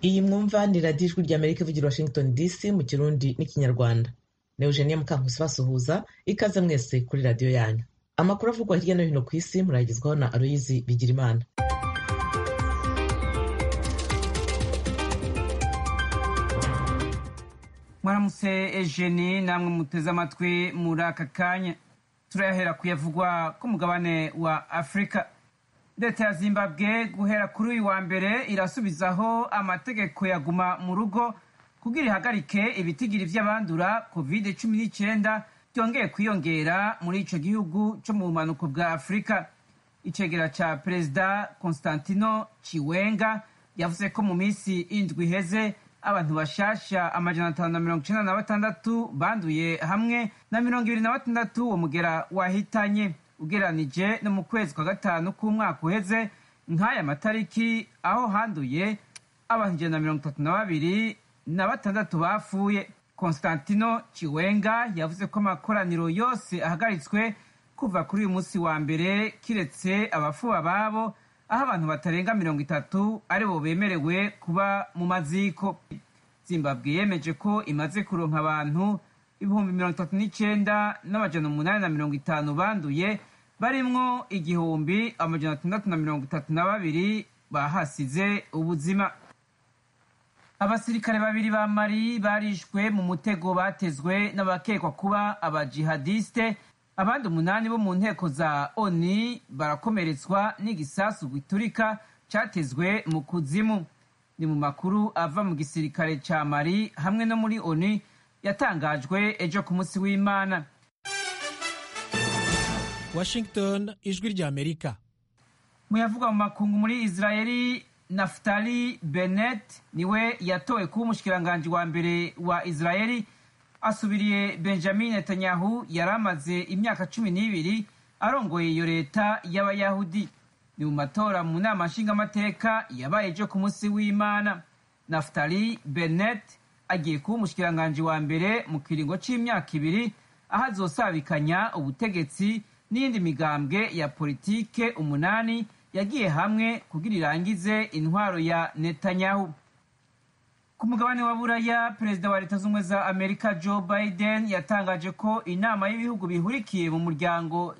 iyi mwumva ni radiyo ijwi ry'amerika ivugira washington dc mu kirundi n'ikinyarwanda ni eugenia mukankusi basuhuza ikaze mwese kuri radiyo yanyu amakuru avugwa hirya no hino ku isi murayagezwaho na aloyizi bigirimana mwaramutse ejeni namwe muteze amatwi muri aka kanya turayahera kuyavugwa ku mugabane wa afurika leta ya zimbabwe guhera kuri uyu wa mbere irasubizaho amategeko yaguma mu rugo kugira ihagarike ibitigiri vy'abandura covid cumi n'icyenda byongeye kwiyongera muri ico gihugu co mu bumanuko bwa afurika icegera ca perezida constantino chiwenga yavuze ko mu minsi indwi iheze abantu bashasha amajana atanu na mirongo icenda na batandatu banduye hamwe na mirongo ibiri na batandatu uwo mugera wahitanye ugeranije no mu kwezi kwa gatanu k'umwaka uheze nk'aya matariki aho handuye abantu ijana na mirongo itatu na babiri na batandatu bapfuye constantino chiwenga yavuze ko amakoraniro yose ahagaritswe kuva kuri uyu munsi wa mbere kiretse abafuba babo aho abantu batarenga mirongo itatu aribo bemerewe kuba mu maziko zimbabwe yemeje ko imaze kuronka abantu ibihumbi mirongo itatu n'icenda n'amajana umunani na mirongo itanu banduye barimwo igihumbi amajana atandatu na mirongo itatu na babiri bahasize ubuzima abasirikare babiri ba mari barishwe mu mutego batezwe n'abakekwa kuba abajihadiste abandi umunani bo mu nteko za oni barakomeretswa n'igisasu giturika catezwe mu kuzimu ni mu makuru ava mu gisirikare ca mari hamwe no muri oni yatangajwe ejo ku munsi w'imana washington ijwi ry'amerika muyavuga mu makungu muri israeli naftali benet niwe yatowe kuba umushikiranganji wa mbere wa israeli asubiriye benjamin netanyahu yari amaze imyaka cumi n'ibiri arongoye iyo leta y'abayahudi ni mu matora mu nama nshingamateka yabaye ejo ku munsi w'imana naftali benet agiye kuba umushikiranganji wa mbere mu kiringo c'imyaka ibiri aho azosabikanya ubutegetsi n'iyindi migambwe ya politike umunani yagiye hamwe kugira irangize intwaro ya netanyahu ku mugabane wa buraya perezida wa leta z'ubumwe za amerika joe biden yatangaje ko inama y'ibihugu bihurikiye mu muryango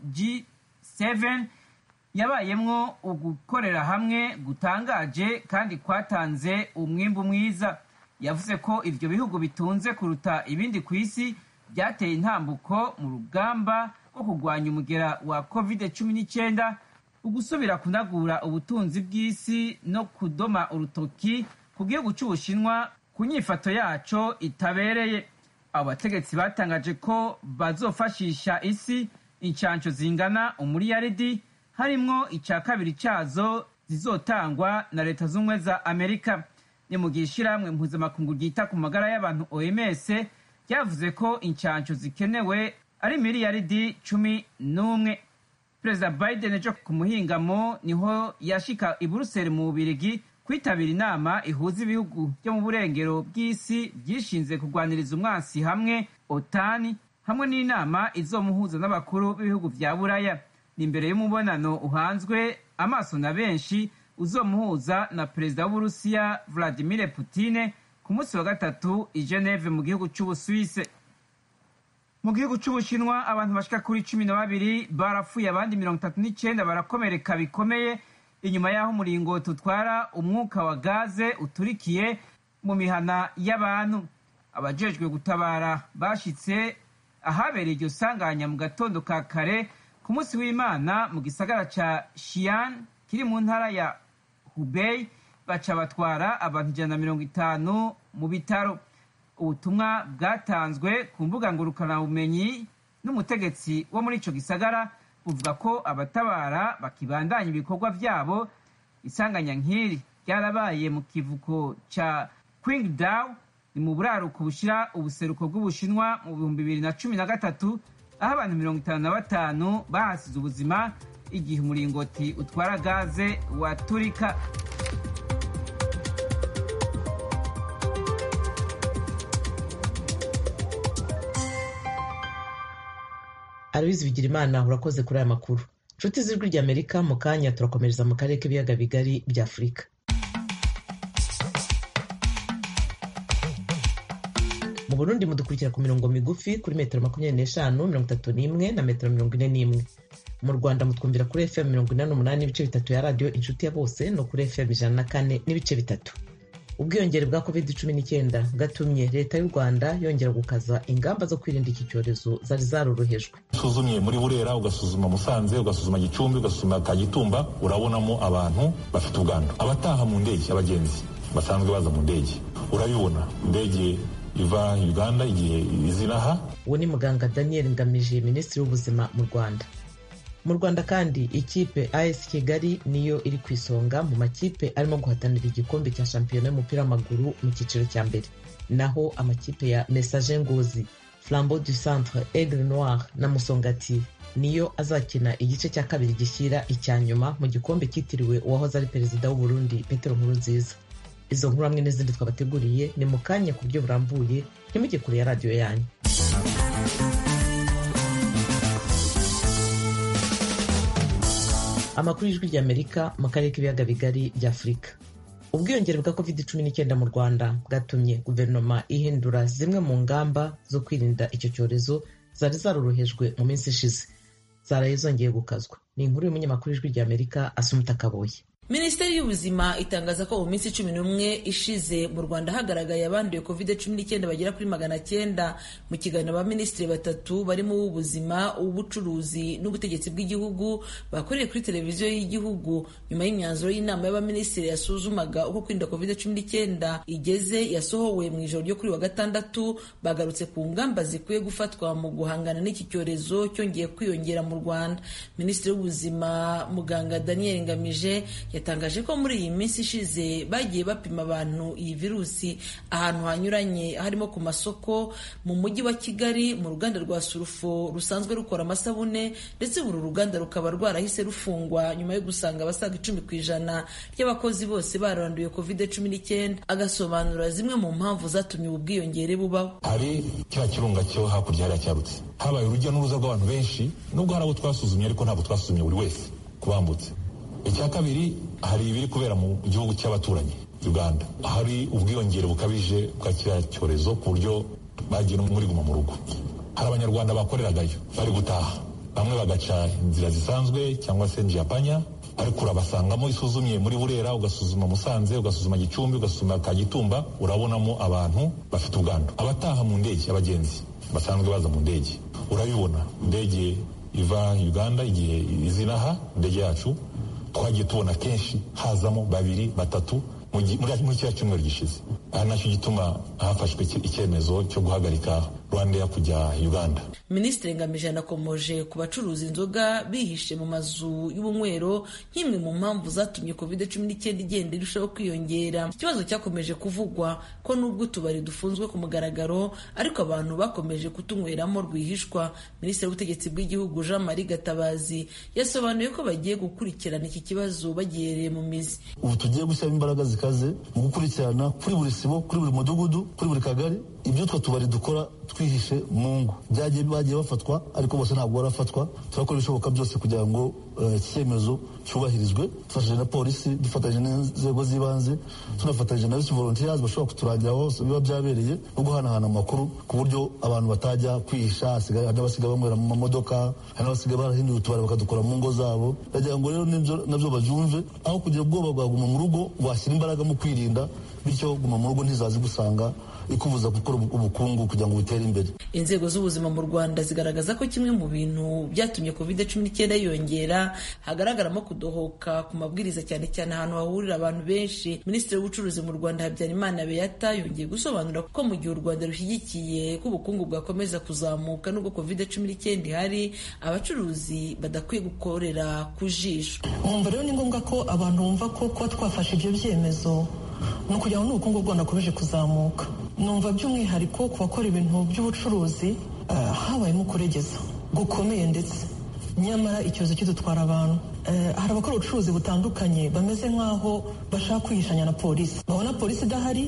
g7 yabayemwo ugukorera hamwe gutangaje kandi kwatanze umwimbu mwiza yavuze ko ivyo bihugu bitunze kuruta ibindi ku isi byateye intambuko mu rugamba rwo kurwanya umugera wa covid cumi n'icyenda ugusubira kunagura ubutunzi bw'isi no kudoma urutoki ku gihugu cy'ubushinwa ku nyifato yaco itabereye abo bategetsi batangaje ko bazofashisha isi incansho zingana umuriyaridi harimwo icya kabiri cyazo zizotangwa na leta z'ubumwe za amerika ni mu gihe ishyirahamwe mpuzamakungu ryita ku magara y'abantu oms ryavuze ko incansho zikenewe ari miliyaridi cumi n'umwe perezida biden ejo ku muhingamo niho yashika i buruseli mu bubirigi kwitabira inama ihuza ibihugu byo mu burengero bw'isi byishinze kurwaniriza umwansi hamwe otani hamwe n'inama izomuhuza n'abakuru b'ibihugu vya buraya ni imbere y'umubonano uhanzwe amaso na benshi uzomuhuza na perezida w'uburusiya vladimir putine ku munsi wa gatatu i geneve mu gihugu c'ubusuwise mu gihugu c'ubushinwa abantu bashika kuri cumi na babiri barapfuye abandi mirongo itatu n'icenda barakomereka bikomeye inyuma y'aho umuringoti utwara umwuka wa gaze uturikiye mu mihana y'abantu abajejwe gutabara bashitse ahabereye iryo sanganya mu gatondo ka kare ku munsi w'imana mu gisagara ca shiyan kiri mu ntara ya hubei baca batwara abantu ijana na mirongo itanu mu bitaro ubutumwa bwatanzwe ku mbuga ngurukanabumenyi n'umutegetsi wo muri ico gisagara buvuga ko abatabara bakibandanya ibikorwa vyabo isanganya nk'iri ryarabaye mu kivuko ca qingdao ni mu buraruko bushira ubuseruko bw'ubushinwa mu bihumbi bibiri na cumi na gatatu aho abantu mirongo itanu na batanu bahasize ubuzima igihe umuringoti utwara gaze waturika aloyizi bigirimana urakoze kuri aya makuru inshuti z'ijwi ry'amerika mu kanya turakomereza mu karere k'ibiyaga bigari bya afurika mu burundi mudukurikira ku mirongo migufi kuri metero makumyabiri n'eshanu mirongo itatu n'imwe na metero mirongo ine n'imwe mu rwanda mutwumvira kuri fm mirongo inani n'umunani n'ibice bitatu ya radiyo inshuti ya bose no kuri fm ijana na kane n'ibice bitatu ubwiyongere bwa covid cumi n'icyenda bwatumye leta y'u rwanda yongera gukaza ingamba zo kwirinda iki cyorezo zari zarorohejwe usuzumye muri burera ugasuzuma musanze ugasuzuma gicumbi ugasuzuma kagitumba urabonamo abantu bafite ubwandu abataha mu ndege abagenzi basanzwe baza mu ndege urabibona indege iva uganda igihe izinaha uwo ni muganga daniel ngamije minisitiri w'ubuzima mu rwanda mu rwanda kandi ikipe as kigali niyo iri ku isonga mu makipe arimo guhatanira igikombe cya shampiyona y'umupira w'amaguru mu cyiciro cya mbere naho amakipe ya message ngozi flambeau du centre aigle noir na musongati niyo azakina igice cya kabiri gishyira icya nyuma mu gikombe cyitiriwe uwahoze ari perezida w'uburundi petero nkurunziza izo nkuru hamwe n'izindi twabateguriye ni mu kanya ku buryo burambuye ntimujye kure ya radiyo yanyu amakuru y'ijwi ry'amerika mu karere k'ibiyaga bigari bya afurika ubwiyongere bwa covid cumi n'icyenda mu rwanda bwatumye guverinoma ihindura zimwe mu ngamba zo kwirinda icyo cyorezo zari zarorohejwe mu minsi ishize zaraye zongeye gukazwa ni inkuru y'umunyamakuru w'ijwi ry'amerika asumuta kaboye minisiteri y'ubuzima itangaza ko mu minsi cumi n'umwe ishize mu rwanda hagaragaye abanduye covid cumi n'icyenda bagera kuri magana cyenda mu kiganiro abaminisitiri batatu barimo uw'ubuzima uw'ubucuruzi n'ubutegetsi bw'igihugu bakoreye kuri televiziyo y'igihugu nyuma y'imyanzuro y'inama y'abaminisitiri yasuzumaga uko kwirinda covid cumi n'icyenda igeze yasohowe mu ijoro ryo kuri wa gatandatu bagarutse ku ngamba zikwiye gufatwa mu guhangana n'iki cyorezo cyongeye kwiyongera mu rwanda minisitiri w'ubuzima muganga daniel ngamije yatangaje ko muri iyi minsi ishize bagiye bapima abantu iyi virusi ahantu hanyuranye harimo ku masoko mu mujyi wa kigali mu ruganda rwa surufo rusanzwe rukora amasabune ndetse uru ruganda rukaba rwarahise rufungwa nyuma yo gusanga abasaga icumi ku ijana ry'abakozi bose baranduye covid cumi n'icyenda agasobanura zimwe mu mpamvu zatumye ubu bwiyongere bubaho hari kiriya kirunga cyo hakurya hariya cyarutse habaye urujya n'uruza rw'abantu benshi nubwo hari abo twasuzumye ariko ntabwo twasuzumye buri wese kubambutse icya kabiri hari ibiri kubera mu gihugu cy'abaturanyi uganda hari ubwiyongere bukabije bwa kiriya cyorezo ku buryo bagiye no muri guma mu rugo hari abanyarwanda bakoreragayo bari gutaha bamwe bagaca inzira zisanzwe cyangwa se njiyapanya ariko urabasangamo isuzumye muri burera ugasuzuma musanze ugasuzuma gicumbi ugasuzuma kagitumba urabonamo abantu bafite ubwandu abataha mu ndege abagenzi basanzwe baza mu ndege urabibona indege iva uganda igihe izinaha indege yacu twagiye tubona kenshi hazamo babiri batatu muri kiriya cyumweru gishize aha nacyo gituma hafashwe icyemezo cyo guhagarika rwandeya kujya uganda minisitiri ngamije anakomoje ku bacuruza inzoga bihishe mu mazu y'ubunywero nk'imwe mu mpamvu zatumye covid cumi n'icyenda igenda irushaho kwiyongera ikibazo cyakomeje kuvugwa ko nubwo utubari dufunzwe ku mugaragaro ariko abantu bakomeje kutunyweramo rwihishwa minisitiri w'ubutegetsi bw'igihugu jean marie gatabazi yasobanuye ko bagiye gukurikirana iki kibazo bagihereye mu mizi ubu tugiye gushyiramo imbaraga zikaze mu gukurikirana kuri buri sibo kuri buri mudugudu kuri buri kagari ibyo utwo tubari dukora twihishe mu ngo byagiye bagiye bafatwa ariko bose ntabwo barafatwa turakora ibishoboka byose kugira ngo iki cyemezo cyubahirizwe dufatanyije na polisi dufatanyije n'inzego z'ibanze tunafatanyije na bisi volontiyazi bashobora kuturangira hose biba byabereye no guhanahana amakuru ku buryo abantu batajya kwihisha hari n'abasigaye banywera mu mamodoka hari n'abasigaye barahinduye utubari bakadukora mu ngo zabo ndagira ngo rero nabyo babyumve aho kugira ubwoba bwaguma mu rugo washyira imbaraga mu kwirinda bityo guma mu rugo ntizazi gusanga ikubuza gukora ubukungu kugira ngo butere imbere inzego z'ubuzima mu rwanda zigaragaza ko kimwe mu bintu byatumye covid cumi n'icyenda yiyongera hagaragaramo kudohoka ku mabwiriza cyane cyane ahantu hahurira abantu benshi minisitiri w'ubucuruzi mu rwanda habyarimana beyata yongeye gusobanura ko mu gihe u rwanda rushyigikiye ko ubukungu bwakomeza kuzamuka nubwo covid cumi n'icyenda ihari abacuruzi badakwiye gukorera ku jisho mwumva rero ni ngombwa ko abantu bumva ko kuba twafashe ibyo byemezo ni ukugira ngo n'ubukungu bw'u rwanda bukomeje kuzamuka numva by'umwihariko ku bakora ibintu by'ubucuruzi habayemo kuregeza gukomeye ndetse nyamara icyorezo kidutwara abantu hari abakora ubucuruzi butandukanye bameze nk'aho bashaka kwihishanya na polisi babona polisi idahari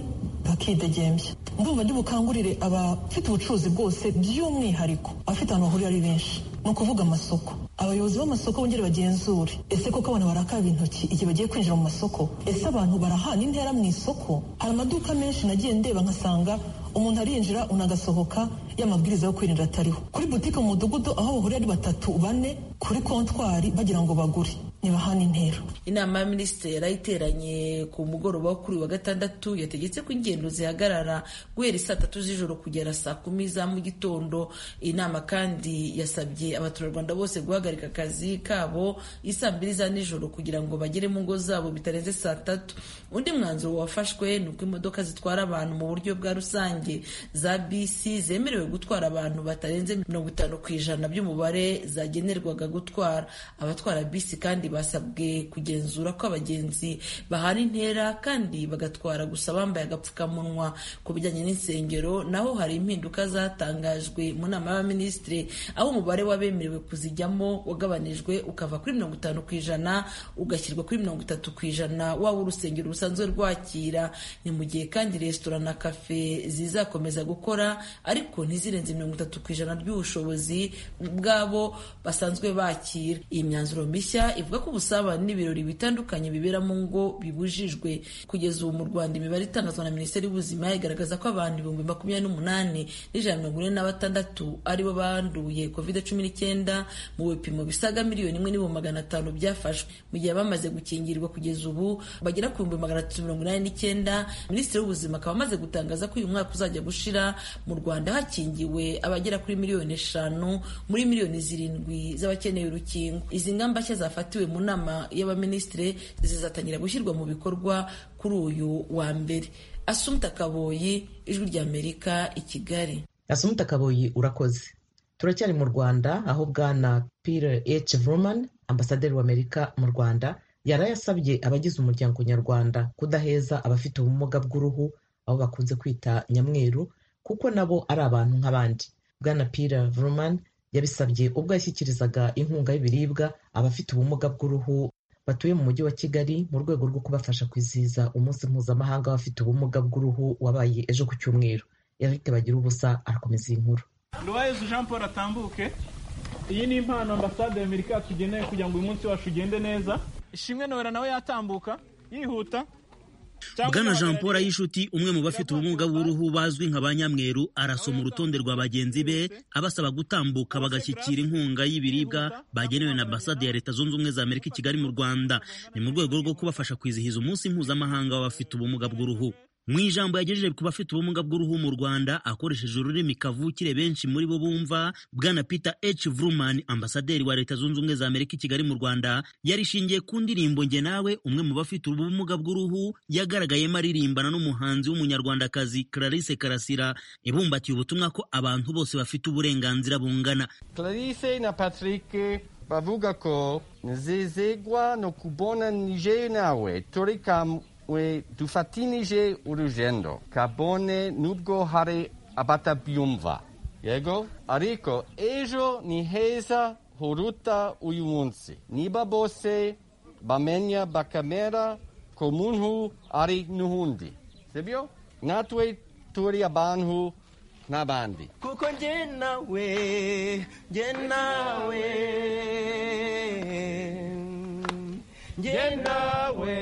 bakidegembya ndumva ndi bukangurire abafite ubucuruzi bwose by'umwihariko abafite ahantu bahurira ari benshi ni ukuvuga amasoko abayobozi b'amasoko bongere bagenzure ese koko abantu barakaraba intoki igihe bagiye kwinjira mu masoko ese abantu barahana intera mu isoko hari amaduka menshi nagiye ndeba nkasanga umuntu arinjira unagasohoka y'amabwiriza yo kwirinda atariho kuri butike mu mudugudu aho bahurira ari batatu bane kuri kontwari bagira ngo bagure ntibahane intera inama ya minisitiri yarayiteranye ku mugoroba wo kuri wa gatandatu yategetse ko ingendo zihagarara guhera saa tatu z'ijoro kugera saa kumi za mu gitondo iyi nama kandi yasabye abaturarwanda bose guhagarika akazi kabo isaa mbiri za nijoro kugira ngo bagere mu ngo zabo bitarenze saa tatu undi mwanzuro wafashwe ni uko imodoka zitwara abantu mu buryo bwa rusange za bisi zemerewe gutwara abantu batarenze mirongo itanu ku ijana by'umubare zagenerwaga gutwara abatwara bisi kandi basabwe kugenzura ko abagenzi bahana intera kandi bagatwara gusa bambaye agapfukamunwa ku bijyanye n'insengero naho hari impinduka zatangajwe mu nama y'abaminisitiri aho umubare w'abemerewe kuzijyamo wagabanijwe ukava kuri mirongo itanu ku ijana ugashyirwa kuri mirongo itatu ku ijana waba urusengero rusanzwe rwakira ni mu gihe kandi resitora na kafe zizakomeza gukora ariko ntizirenze mirongo itatu ku ijana ry'ubushobozi bw'abo basanzwe bakira iyi myanzuro mishya ivuga ko ubusabane n'ibirori bitandukanye bibera mu ngo bibujijwe kugeza ubu mu rwanda imibare itangazwa na minisiteri y'ubuzima igaragaza ko abantu ibihumbi makumyabiri n'umunani n'ijana mirongo ine na batandatu aribo banduye covid cumi n'icyenda mu bipimo bisaga miliyoni imwe n'ibihumbi magana atanu byafashwe mu gihe bamaze gukingirwa kugeza ubu bagera ku bihumbi magana atatu mirongo inani n'icyenda minisitiri w'ubuzima akaba amaze gutangaza ko uyu mwaka uzajya gushira mu rwanda hakingiwe abagera kuri miliyoni eshanu muri miliyoni zirindwi z'abakeneye urukingo izi ngamba nshya zafatiwe mu nama y'abaminisitiri zizatangira gushyirwa mu bikorwa kuri uyu wa mbere asumta kaboyi ijwi ry'amerika i kigali asumta kaboyi urakoze turacyari mu rwanda aho bwana pire h vruman ambasaderi w'amerika mu rwanda yari yasabye abagize umuryango nyarwanda kudaheza abafite ubumuga bw'uruhu abo bakunze kwita nyamweru kuko nabo ari abantu nk'abandi bwana pire vruman yabisabye ubwo yashyikirizaga inkunga y'ibiribwa abafite ubumuga bw'uruhu batuye mu mujyi wa kigali mu rwego rwo kubafasha kwizihiza umunsi mpuzamahanga w'abafite ubumuga bw'uruhu wabaye ejo ku cyumweru eric bagira ubusa arakomeza iyi nkuru nduwayezu jean paul atambuke iyi ni impano ambasade y'amerika yatugeneye kugira ngo uyu munsi wacu ugende neza ishimwe nowera nawe yatambuka yihuta bwana jean paul ayishuti umwe mu bafite ubumuga bw'uruhu bazwi nka ba nyamweru arasoma urutonde rwa bagenzi be abasaba gutambuka bagashyikira inkunga y'ibiribwa bagenewe na ambasade ya leta zunze ubumwe za amerika i kigali mu rwanda ni mu rwego rwo kubafasha kwizihiza umunsi mpuzamahanga w'abafite ubumuga bw'uruhu mu ijambo yagejeje ku bafite ubumuga bw'uruhu mu rwanda akoresheje ururimi kavukire benshi muri bo bumva bwana peter h vruman ambasaderi wa leta zunze ubumwe za amerika i kigali mu rwanda yarishingiye ku ndirimbo nge nawe umwe mu bafite ubumuga bw'uruhu yagaragayemo aririmbana n'umuhanzi w'umunyarwandakazi clarisse karasira ibumbatiye ubutumwa ko abantu bose bafite uburenganzira bungana clarisse na patrick bavuga ko nezezegwa no kubona nije nawe turi kamwe we dufatinije urugendo kabone nubwo hari abatabyumva yego ariko ejo ni heza huruta uyu munsi niba bose bamenya bakamera ko muntu ari n'uhundi sibyo natwe turi abantu n'abandi kuko njye nawe njye nawe njye nawe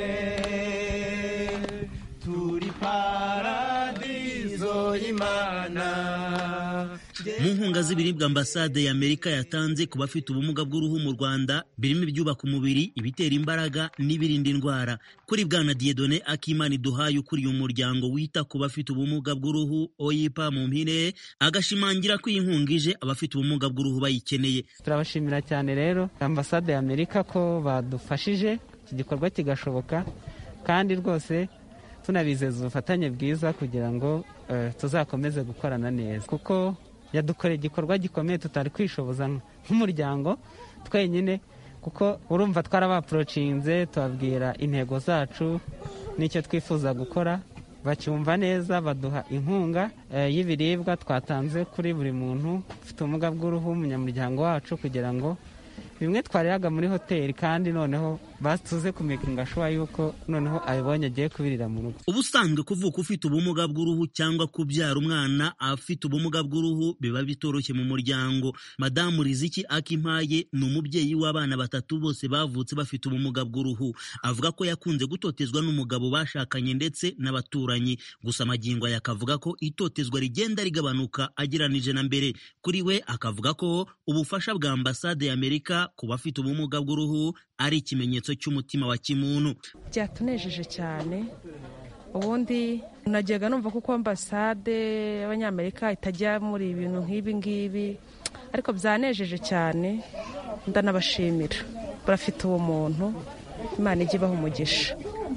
turi paradizo y'imana mu nkunga z'ibiribwa ambasade ya amerika yatanze ku bafite ubumuga bw'uruhu mu rwanda birimo ibyubaka umubiri ibitera imbaraga n'ibirinda indwara kuri bwana diedone akimana duhaye ukuriye umuryango wita ku bafite ubumuga bw'uruhu oyipa mu mpine agashimangira ko iyi nkunga ije abafite ubumuga bw'uruhu bayikeneye turabashimira cyane rero ambasade ya amerika ko badufashije iki gikorwa kigashoboka kandi rwose tunabizeza ubufatanye bwiza kugira ngo tuzakomeze gukorana neza kuko yadukoreye igikorwa gikomeye tutari kwishoboza nk'umuryango twenyine kuko urumva twarabaporocinze tubabwira intego zacu n'icyo twifuza gukora bacyumva neza baduha inkunga y'ibiribwa twatanze kuri buri muntu ufite ubumuga bw'uruhu umunyamuryango wacu kugira ngo bimwe twariraga muri hoteli kandi noneho batuze kumekinga shuwa yuko noneho abibonye agiye kubirira mu rugo ubusanzwe kuvuka ufite ubumuga bw'uruhu cyangwa kubyara umwana afite ubumuga bw'uruhu biba bitoroshye mu muryango madamu riziki akimpaye ni umubyeyi w'abana batatu bose bavutse bafite ubumuga bw'uruhu avuga ko yakunze gutotezwa n'umugabo bashakanye ndetse n'abaturanyi gusa amagingo aya akavuga ko itotezwa rigenda rigabanuka ageranije na mbere kuri we akavuga ko ubufasha bwa ambasade y'amerika ku bafite ubumuga bw'uruhu ari ikimenyetso cy'umutima wa kimuntu byatunejeje cyane ubundi najyaga numva kuko ambasade y'abanyamerika itajya muri ibintu nk'ibi ngibi ariko byanejeje cyane ndanabashimira barafite ubumuntu imana ijya ibaha umugisha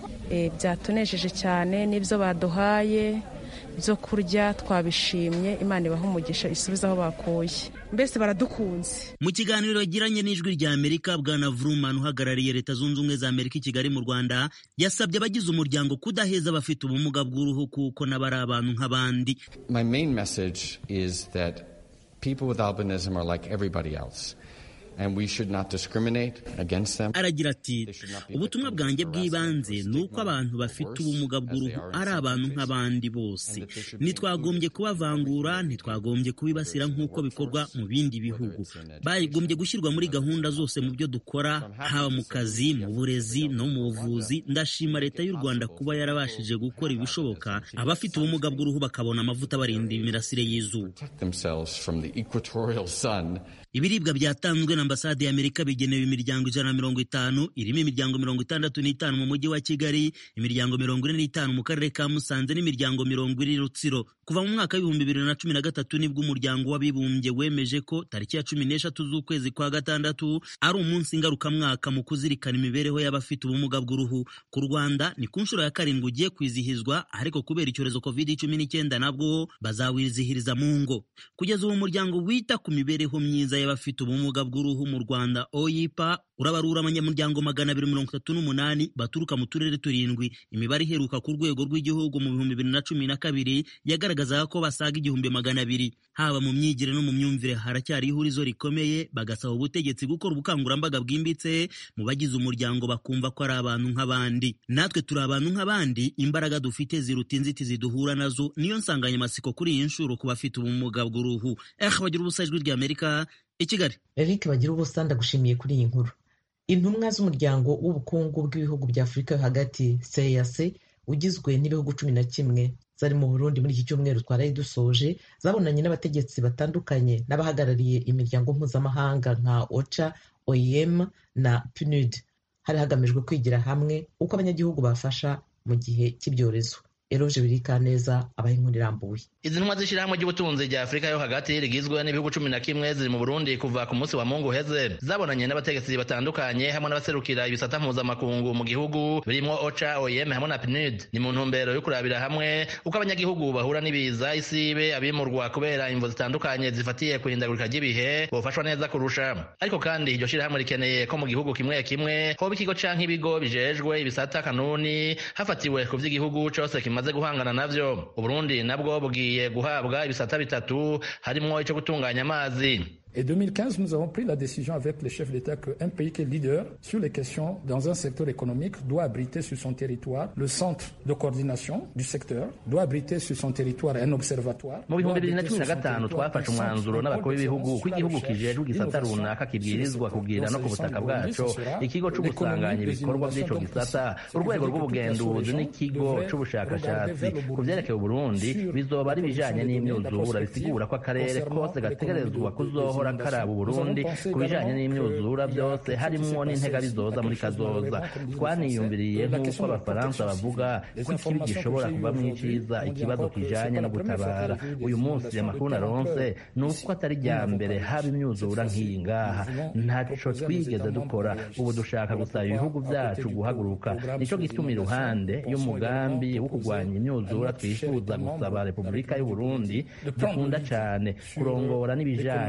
byatunejeje cyane n'ibyo baduhaye byo kurya twabishimye imana ibaha umugisha isubize aho bakuye mbese baradukunze mu kiganiro yagiranye n'ijwi rya amerika bwana vruman uhagarariye leta zunze ubumwe za amerika i kigali mu rwanda yasabye abagize umuryango kudaheza abafite ubumuga bw'uruhu kuko nabo ari abantu nk'abandi My main message is that people with albinism are like everybody else. And we should not discriminate against them. aragira ati ubutumwa bwanjye bw'ibanze ni uko abantu bafite ubumuga bw'uruhu ari abantu nk'abandi bose ntitwagombye kubavangura ntitwagombye kubibasira nk'uko bikorwa mu bindi bihugu bagombye gushyirwa muri gahunda zose mu byo dukora haba mu kazi mu burezi no mu buvuzi ndashima leta y'u rwanda kuba yarabashije gukora ibishoboka abafite ubumuga bw'uruhu bakabona amavuta barinda imirasire y'izuba Themselves from the equatorial sun. ibiribwa byatanzwe na ambasade y'amerika bigenewe imiryango ijana na mirongo itanu irimo imiryango mirongo itandatu n'itanu mu mujyi wa kigali imiryango mirongo ine n'itanu mu karere ka musanze n'imiryango mirongo ine rutsiro kuva mu mwaka w'ibihumbi bibiri na cumi na gatatu nibwo umuryango w'abibumbye wemeje ko tariki ya cumi n'eshatu z'ukwezi kwa gatandatu ari umunsi ngarukamwaka mu kuzirikana imibereho y'abafite ubumuga bw'uruhu ku rwanda ni ku nshuro ya karindwi ugiye kwizihizwa ariko kubera icyorezo covid cumi n'icyenda nabwo bazawizihiriza mu ngo kugeza ubu umuryango wita ku mibereho myiza y'abafite ubumuga bw'uruhu mu rwanda oyipa urabarura abanyamuryango magana abiri mirongo itatu n'umunani baturuka mu turere turindwi imibare iheruka ku rwego rw'igihugu mu bihumbi bibiri na cumi na kabiri yagaragazaga ko basaga igihumbi magana abiri haba mu myigire no mu myumvire haracyari ihurizo rikomeye bagasaba ubutegetsi gukora ubukangurambaga bwimbitse mu bagize umuryango bakumva ko ari abantu nk'abandi natwe turi abantu nk'abandi imbaraga dufite ziruta inzitizi duhura nazo niyo nsanganyamatsiko kuri iyi nshuro ku bafite ubumuga bw'uruhu eh bagira ubusa ijwi ry'amerika i kigali eric bagira ubusa ndagushimiye kuri iyi nkuru intumwa z'umuryango w'ubukungu bw'ibihugu bya afurika yo hagati cac ugizwe n'ibihugu cumi na kimwe zari mu burundi muri iki cyumweru twaraye dusoje zabonanye n'abategetsi batandukanye n'abahagarariye imiryango mpuzamahanga nka ocha oem na pnud hari hagamijwe kwigira hamwe uko abanyagihugu bafasha mu gihe cy'ibyorezo eroje birikaneza abaha inkuru irambuye izi ntumwa z'ishyirahamwe ry'ubutunzi rya afurika yo hagati rigizwe n'ibihugu cumi na kimwe ziri mu burundi kuva ku munsi wa mungu uheze zabonanye n'abategetsi batandukanye hamwe n'abaserukira ibisata mpuzamakungu mu gihugu birimo ocha oem hamwe na pnud ni mu ntumbero yo kurabira hamwe uko abanyagihugu bahura n'ibiza isibe abimurwa kubera imvo zitandukanye zifatiye ku ihindagurika ry'ibihe bofashwa neza kurusha ariko kandi iryo shyirahamwe rikeneye ko mu gihugu kimwe kimwe hoba ikigo canke ibigo bijejwe ibisata kanuni hafatiwe ku vy'igihugu cose kimaze guhangana navyo uburundi nabwo bugiye guhabwa ibisata bitatu harimwo ico gutunganya amazi Et 2015, nous avons pris la décision avec les chefs d'État qu'un pays qui est leader sur les questions dans un secteur économique doit abriter sur son territoire le centre de coordination du secteur, doit abriter sur son territoire un observatoire. mu bihumbi bibiri na cumi na gatanu twafashe umwanzuro n'abakuru b'ibihugu ko igihugu kijejwe igisata runaka kibwirizwa kugira no ku butaka bwaco ikigo co gusanganya ibikorwa vy'ico gisata urwego rw'ubugenduzi n'ikigo c'ubushakashatsi ku vyerekeye uburundi bizoba ari ibijanye n'imyuzura bisigura ko akarere kose gategerezwa kuzohora karaba uburundi ku bijanye n'imyuzura byose harimwo n'intega bizoza muri kazoza twaniyumviriye nk'uko abafaransa bavuga ko ikibi gishobora kuvamwo iciza ikibazo kijanye no gutabara uyu munsi amakuru naronse ni uko atari rya mbere haba imyuzura nk'iyi ngaha ntaco twigeze dukora ubu dushaka gusaba ibihugu vyacu guhaguruka nico gituma iruhande y'umugambi wo kurwanya imyuzura twifuza gusaba repubulika y'uburundi dukunda cane kurongora n'ibijanye no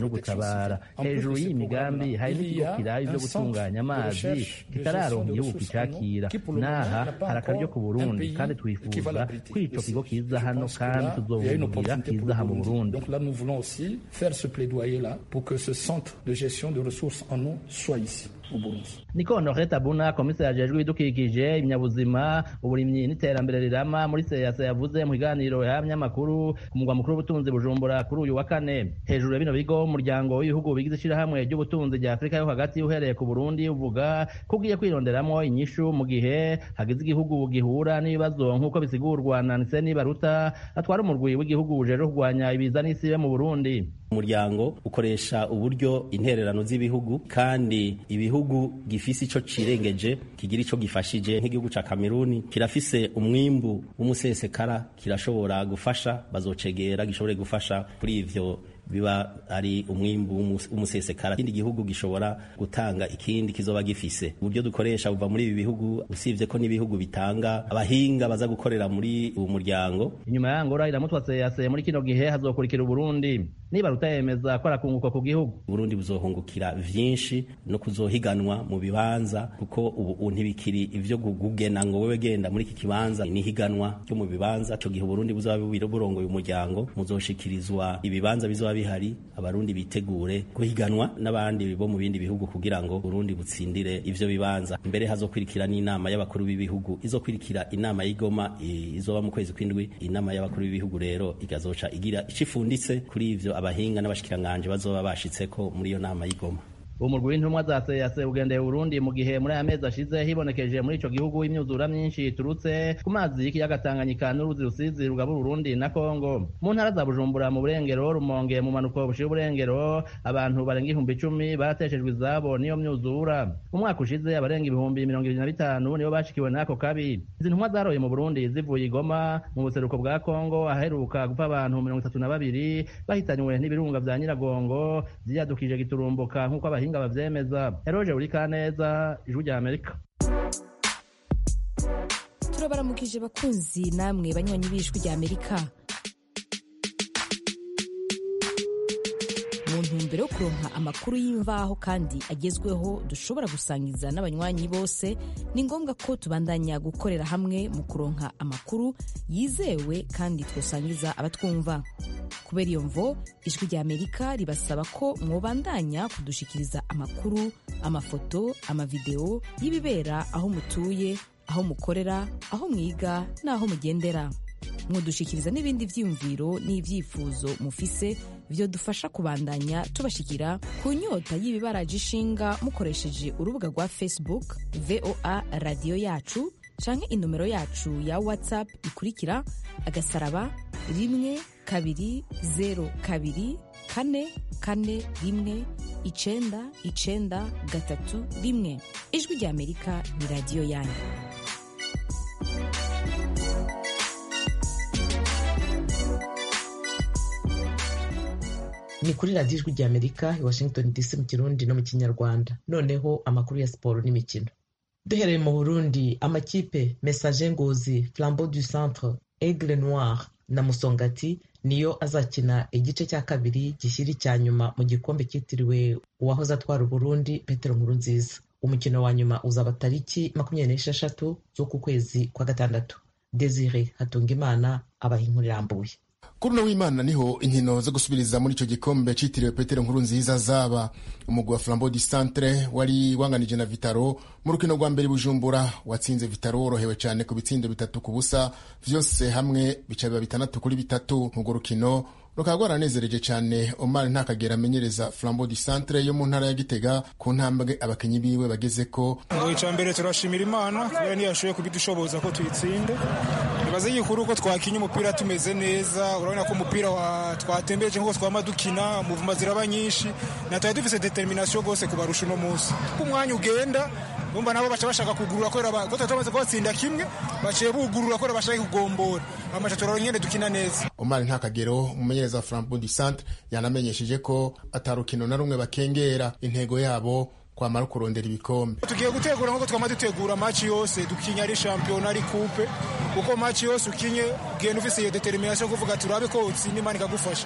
no gutabara hejuru y'iyi migambi hari n'ikigo kiraye ivyo gutunganya amazi kitararonka igihugu kicakira n'aha hari akaryo ku burundi kandi twifuza ko ico kigo kiza hano kandi tuzobugira kiza aha mu burundi Donc là, nous voulons aussi faire ce plaidoyer-là pour que ce centre de gestion de ressources en eau soit ici, au Burundi. niko honoré tabuna komiseri ajejwe ibidukikije ibinyabuzima uburimyi n'iterambere rirama muri seyase yavuze mu kiganiro y'abanyamakuru ku mugwa mukuru w'ubutunzi bujumbura kuri uyu wa kane hejuru ya bino bigo umuryango w'ibihugu bigize ishirahamwe ry'ubutunzi rya afurika yo hagati uhereye ku burundi uvuga ko ugiye kwironderamwo inyishu mu gihe hagize igihugu gihura n'ibibazo nk'uko bisigurwa na niseni baruta atwara umurwi w'igihugu ujejwe kurwanya ibiza n'isibe mu burundi umuryango ukoresha uburyo intererano z'ibihugu kandi ibihugu gifise ico cirengeje kigira ico gifashije nk'igihugu ca Kameruni kirafise umwimbu w'umusesekara kirashobora gufasha bazocegera gishobore gufasha kuri ivyo biba ari umwimbu w'umusesekara ikindi gihugu gishobora gutanga ikindi kizoba gifise uburyo dukoresha buva muri ibi bihugu usibye ko n'ibihugu bitanga abahinga baza gukorera muri uwo muryango inyuma ya ngora iramutwatse yaseye muri kino gihe hazokurikira uburundi niba rutayemeza ko arakunguka ku gihugu uburundi buzohungukira vyinshi no kuzohiganwa mu bibanza kuko ubu ntibikiri ivyo gugena ngo wewe genda muri iki kibanza nihiganwa ryo mu bibanza ico gihe uburundi buzoba burongoye umuryango muzoshikirizwa ibibanza bizoba bihari abarundi bitegure guhiganwa n'abandi bo mu bindi bihugu kugira ngo Burundi butsindire ivyo bibanza mbere hazokwirikira n'inama y'abakuru b'ibihugu izokwirikira inama y'igoma izoba mu kwezi kw'indwi inama y'abakuru b'ibihugu rero igazoca igira icifunditse kuri ivyo abahinga n'abashikiranganje bazoba bashitseko muri iyo nama y'igoma umurwi w'intumwa za seyase ugendeye Burundi mu gihe muri aya mezi ashize hibonekeje muri ico gihugu imyuzura myinshi iturutse ku mazi y'ikiyaga Tanganyika n'uruzi rusizi rugabura Burundi na Kongo mu ntara za Bujumbura mu burengero Rumonge mu manuko bushiye uburengero abantu barenga ihumbi icumi barateshejwe izabo niyo myuzura mu mwaka ushize abarenga ibihumbi mirongo ibiri na bitanu nibo bashikiwe n'ako kabi izi ntumwa zaroye mu Burundi zivuye igoma mu buseruko bwa Kongo aheruka gupfa abantu mirongo itatu na babiri bahitanywe n'ibirunga vya Nyiragongo vyiyadukije giturumbuka nk'uko abahinga bavyemeza eroje uri kaneza ijwi rya amerika turabaramukije bakunzi namwe banywanyi b'ijwi rya amerika mu ntumbero yo kuronka amakuru y'imvaho kandi agezweho dushobora gusangiza n'abanywanyi bose ni ngombwa ko tubandanya gukorera hamwe mu kuronka amakuru yizewe kandi twosangiza abatwumva kubera iyo mvo ijwi rya amerika ribasaba ko mwobandanya kudushikiriza amakuru amafoto amavideo y'ibibera aho mutuye aho mukorera aho mwiga n'aho mugendera mwodushikiriza n'ibindi vyiyumviro n'ivyifuzo mufise vyo dufasha kubandanya tubashikira ku nyota y'ibibaraje ishinga mukoresheje urubuga rwa facebook voa radiyo yacu canke inomero yacu ya whatsapp ikurikira agasaraba rimwe kabiri zero kabiri kane kane rimwe icenda icenda gatatu rimwe ijwi rya amerika ni radiyo yanyu ni kuri radiyo ijwi rya amerika i washington dc mu kirundi no mu kinyarwanda noneho amakuru ya siporo n'imikino duhereye mu burundi amakipe message ngozi flambeau du centre aigle noir na musongati niyo azakina igice cya kabiri gishyira icya nyuma mu gikombe cyitiriwe uwahoze atwara uburundi petero nkurunziza umukino wa nyuma uzaba tariki makumyabiri n'esheshatu z'uku kwezi kwa gatandatu desire hatungimana abaha inkuru irambuye kuri uno w'imana niho inkino zo gusubiriza muri icyo gikombe cyitiriwe petero nkuru nziza zaba umugwi wa flambeau du centre wari wanganije na vitaro mu rukino rwa mbere bujumbura watsinze vitaro worohewe cyane ku bitsindo bitatu ku busa vyose hamwe bica biba bitandatu kuri bitatu nk'urwo rukino rukaba rwaranezereje cyane omar ntakagera amenyereza flambeau du centre yo mu ntara ya gitega ku ntambwe abakinyi biwe bageze ko ngo icya mbere turashimira imana kubera ntiyashoboye kubidushoboza ko tuyitsinde ibaze y'ikuru ko twakinye umupira tumeze neza urabona ko umupira twatembeje nk'uko twama dukina muvuma ziraba nyinshi natari dufise determination rwose kubarusha uno munsi uko umwanya ugenda bumva nabo baca bashaka kugurura kubera ko tutari tumaze kubatsinda kimwe baciye bugurura kubera bashaka kugombora amaca turabona nyene dukina neza omar ntakagero umumenyereza wa flambeau du centre yanamenyesheje ko atarukino na rumwe bakengera intego yabo kwamara kurondera ibikombe tugiye gutegura nk'uko twama dutegura maci yose dukinye ari shampiyona ari kupe kuko maci yose ukinye ugenda ufise iyo determination kuvuga turabe ko utsinda imana ikagufasha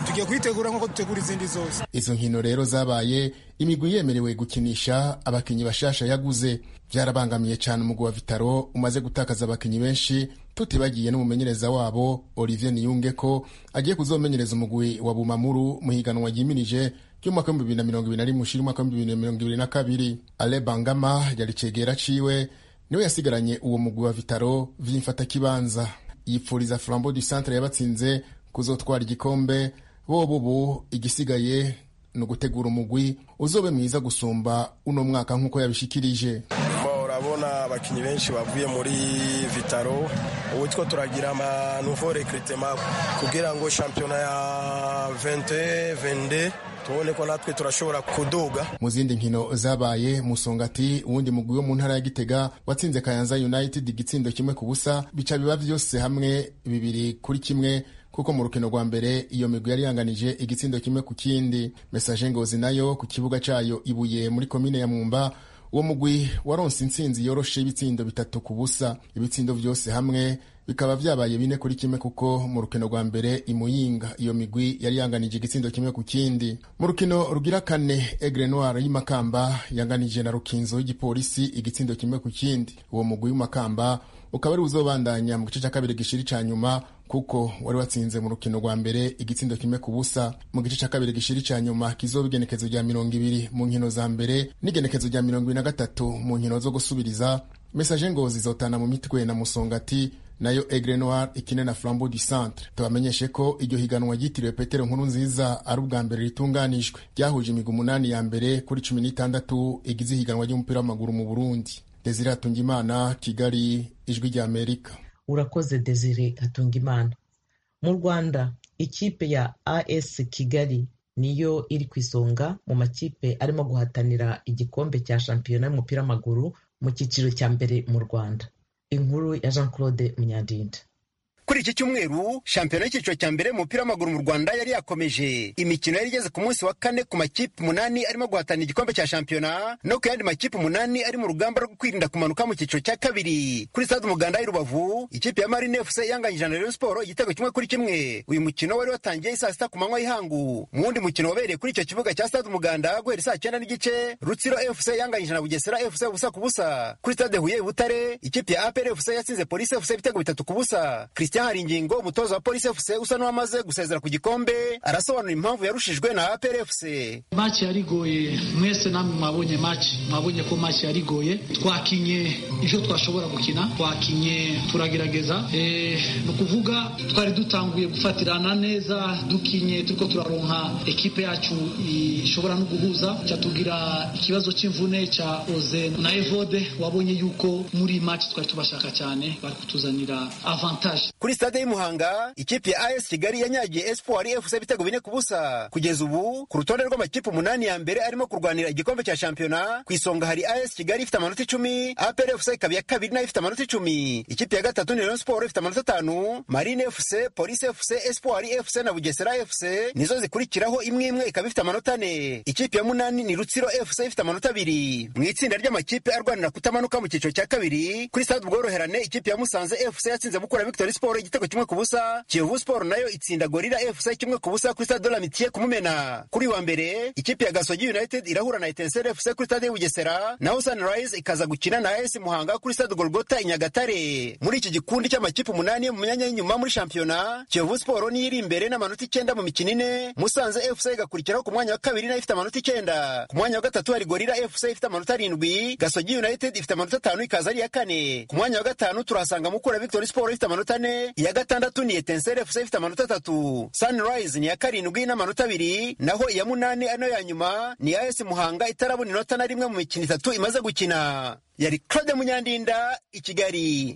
tugiye kuyitegura nk'uko dutegura izindi zose izo nkino rero zabaye imigwi yemerewe gukinisha abakinnyi bashasha yaguze byarabangamiye cyane umugwi wa vitaro umaze gutakaza abakinnyi benshi tutibagiye n'umumenyereza wabo olivier niyunge ko agiye kuzomenyereza umugwi wa bumamuru mu higanwa ryimirije ry'umwaka w'ibihumbi bibiri na mirongo ibiri na rimwe ushira umwaka w'ibihumbi bibiri na mirongo ibiri na kabiri ale bangama yari cegera ciwe niwe yasigaranye uwo mugwi wa vitaro vy'imfatakibanza yipfuriza flambo du centre yabatsinze kuzotwara igikombe bobo ubu igisigaye ni ugutegura umugwi uzobe mwiza gusumba uno mwaka nk'uko yabishikirije urabona abakinnyi benshi bavuye muri vitaro ubu two turagira ama nouveau recrutement kugira ngo shampiyona ya 20 22 tubone ko natwe turashobora kuduga mu zindi nkino zabaye musongati uwundi mugwi wo mu ntara ya gitega watsinze kayanza united igitsindo kimwe ku busa bica biba vyose hamwe bibiri kuri kimwe kuko mu rukino rwa mbere iyo migwi yari yanganije igitsindo kimwe ku kindi mesaje ngozi nayo ku kibuga cayo ibuye muri komine ya mwumba uwo mugwi waronse intsinzi yoroshe ibitsindo bitatu ku busa ibitsindo vyose hamwe bikaba vyabaye bine kuri kimwe kuko mu rukino rwa mbere imuyinga iyo migwi yari yanganije igitsindo kimwe ku kindi mu rukino rugira kane egre noir y'imakamba yanganije na rukinzo y'igipolisi igitsindo kimwe ku kindi uwo mugwi w'imakamba ukaba ari uzobandanya mu gice cya kabiri gishiri ca nyuma kuko wari watsinze mu rukino rwa mbere igitsindo kimwe ku busa mu gice cya kabiri gishiri ca nyuma kizoba igenekezo rya mirongo ibiri mu nkino za mbere n'igenekezo rya mirongo ibiri na gatatu mu nkino zo gusubiriza mesaje ngozi zotana mu mitwe na musongati nayo egre noir ikine na flambeau du centre tubamenyeshe ko iryo higanwa ryitiriwe petero nkuru nziza ari ubwa mbere ritunganijwe ryahuje imigwi umunani ya mbere kuri cumi n'itandatu igize ihiganwa ry'umupira w'amaguru mu burundi desire hatungimana kigali ijwi rya amerika urakoze desire hatungimana mu rwanda ikipe ya as kigali niyo iri ku isonga mu makipe arimo guhatanira igikombe cya shampiyona y'umupira w'amaguru mu cyiciro cya mbere mu rwanda inkuru ya jean claude munyandinda kuri iki cyumweru shampiyona y'icyiciro cya mbere mu mupira w'amaguru mu rwanda yari yakomeje imikino yari igeze ku munsi wa kane ku makipe umunani arimo guhatanira igikombe cya shampiyona no ku yandi makipe umunani ari mu rugamba rwo kwirinda kumanuka mu cyiciro cya kabiri kuri stade umuganda y'i rubavu ikipe ya marine fc yanganyije na rayon sport igitego kimwe kuri kimwe uyu mukino wari watangiye saa sita ku manywa y'ihangu mu wundi mukino wabereye kuri icyo kibuga cya stade umuganda guhera saa cyenda n'igice rutsiro fc yanganyije na bugesera fc ubusa ku busa kuri stade huye i butare ikipe ya apr fc yatsinze polisi fc ibitego bitatu ku busa christian hari ingingo umutoza wa polisi fc usa n'uwamaze gusezera ku gikombe arasobanura impamvu yarushijwe na apr fc maci yarigoye mwese namwe mwabonye maci mwabonye ko maci yarigoye twakinye ivyo twashobora gukina twakinye turagerageza e, ni ukuvuga twari dutanguye gufatirana neza dukinye turiko turaronka ekipe yacu ishobora no guhuza cyatugira ikibazo c'imvune ca oze na evode wabonye yuko muri maci twari tubashaka cyane bari kutuzanira avantage kuri stade y'umuhanga ikipe ya as kigali yanyagiye espoir fc ibitego bine ku busa kugeza ubu ku rutonde rw'amakipe umunani ya mbere arimo kurwanira igikombe cya shampiyona ku isonga hari as kigali ifite amanota icumi apr fc ikaba iya kabiri nayo ifite amanota icumi ikipe ya gatatu ni rayon sport ifite amanota atanu marine fc police fc espoir fc na bugesera fc nizo zikurikiraho imwe imwe ikaba ifite amanota ane ikipe ya munani ni rutsiro fc ifite amanota abiri mu itsinda ry'amakipe arwanira kutamanuka mu cyiciro cya kabiri kuri stade ubworoherane ikipe ya musanze fc yatsinze mukura victory sport igitego kimwe ku busa kiyovu sport nayo itsinda gorira fc kimwe ku busa kuri stade de la mitiye kumumena kuri wa mbere ikipe ya gasogi united irahura na etensere fc kuri stade y'ubugesera naho sunrise ikaza gukina na as muhanga kuri stade golgota i nyagatare muri iki gikundi cy'amakipe umunani yo mu myanya y'inyuma muri shampiyona kiyovu sport niyo iri imbere n'amanota icyenda mu mikino ine musanze fc igakurikiraho ku mwanya wa kabiri nayo ifite amanota icyenda ku mwanya wa gatatu hari gorira fc ifite amanota arindwi gasogi united ifite amanota atanu ikaza ari iya kane ku mwanya wa gatanu turahasanga mukura victory sport ifite amanota ane iya gatandatu ni etensere fc ifite amanota atatu sunrise ni iya karindwi n'amanota abiri naho iya munani ano ya nyuma ni iya esi muhanga itarabona inota na rimwe mu mikino itatu imaze gukina yari claude munyandinda i kigali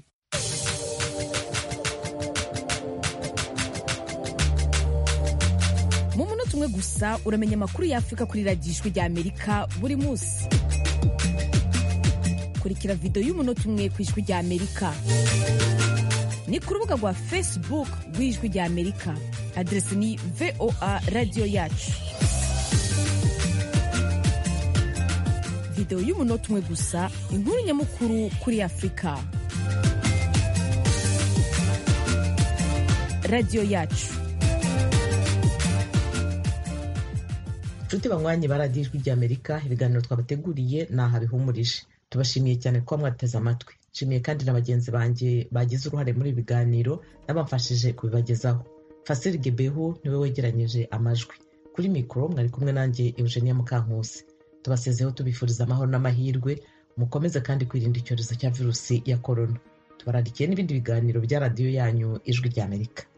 mu munota umwe gusa uramenya amakuru y'afurika kuri radiyo ijwi rya amerika buri munsi kurikira videwo y'umunota umwe ku ijwi rya amerika ni ku rubuga rwa facebook rw'ijwi rya amerika aderesi ni voa radiyo yacu videwo y'umunota umwe gusa inkuru nyamukuru kuri afurika radiyo yacu nshuti banywanyi ba radiyo ijwi ry'amerika ibiganiro twabateguriye ni aha bihumurije tubashimiye cyane kuba mwateze amatwi nshimiye kandi na bagenzi banjye bagize uruhare muri ibi biganiro n'abamfashije kubibagezaho fasiri gebehu niwe wegeranyije amajwi kuri mikoro mwari kumwe nanjye eugenia mukankusi tubasezeho tubifuriza amahoro n'amahirwe mukomeze kandi kwirinda icyorezo cya virusi ya korona tubararikiye n'ibindi biganiro bya radiyo yanyu ijwi ry'amerika